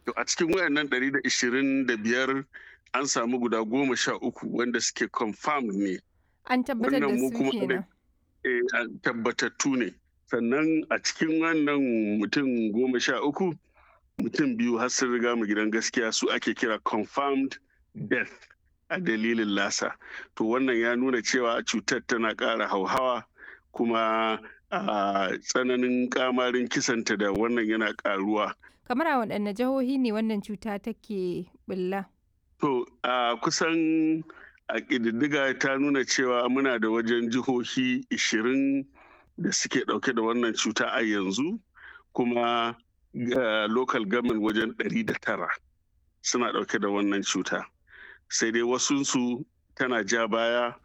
To a cikin wayannan 125 an samu guda goma sha uku wanda suke confirmed ne. An tabbatar da Wannan mu su kuma kenan. eh, a- tabbatattu ne. Sannan a cikin wannan mutum goma sha uku mutum biyu har sun riga mu gidan gaskiya su ake kira confirmed death a dalilin lasa. To wannan ya nuna cewa cutar tana ƙara hauhawa kuma a tsananin kamarin kisanta da wannan yana ƙaruwa. Kamar a waɗanne jihohi ne wannan cuta take bulla? To a kusan a ƙididdiga ta nuna cewa muna da wajen jihohi 20 da suke ɗauke da wannan cuta a yanzu kuma ga local government wajen 109 suna ɗauke da wannan cuta. Sai dai wasunsu tana ja baya